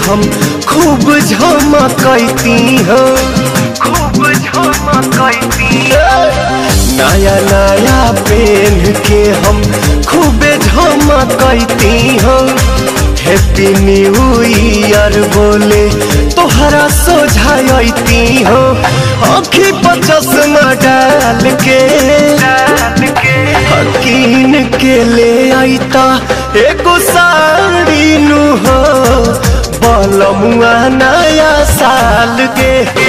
हम खूब झमकती हो खूब झमकती नया नया पेन के हम खूबे झमकती हो हैप्पी न्यू ईयर बोले तोहरा सोझाती हो आँखी पर चश्मा डाल के हकीन के ले आईता एगो साड़ी नु हो बलमुआ नया साल के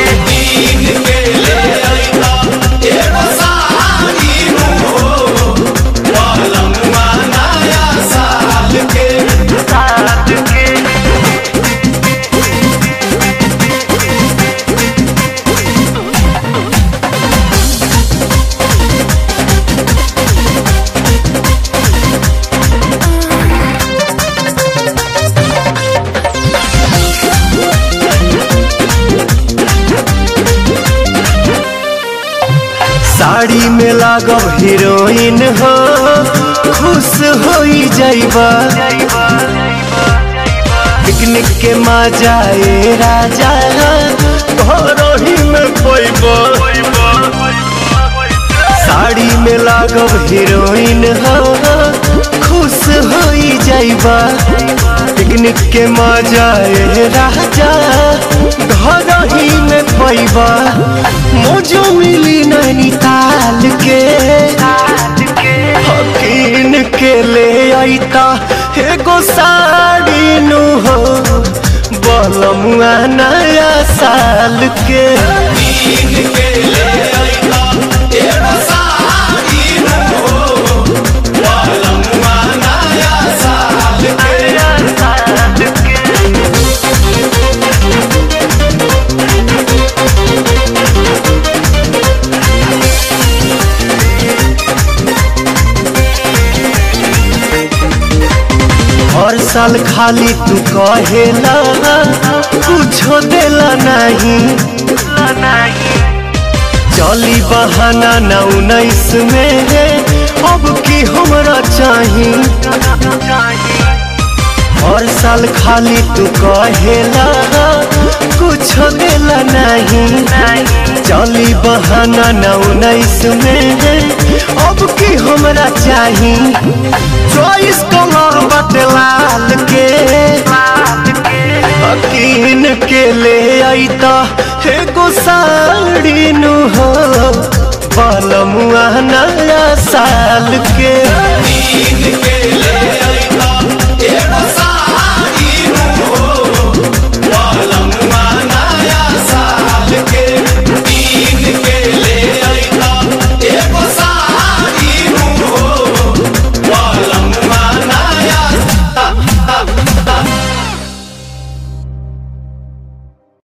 साड़ी में लागब हीरोइन हो खुश हो जाइबा पिकनिक के मजा ए राजा घरही में पैबा साड़ी में लागब हीरोइन हो खुश हो जाइबा पिकनिक के मजा ए राजा घरही में पैबा मोजो मिली नैनीताल के हकीन के ले आईता एगो साड़ी नु हो बलमुआ नया साल के हर साल खाली तू कहेला कुछो देला नहीं चली बहाना न उन्नीस में है अब की हमरा चाही हर साल खाली तू कहेला कुछो देला नहीं चली बहाना न उन्नीस में है अब की हमरा चाही चॉइस कलर बटे लाल के हकीन के ले आईता एगो साड़ी नु हो बलमुआ नया साल के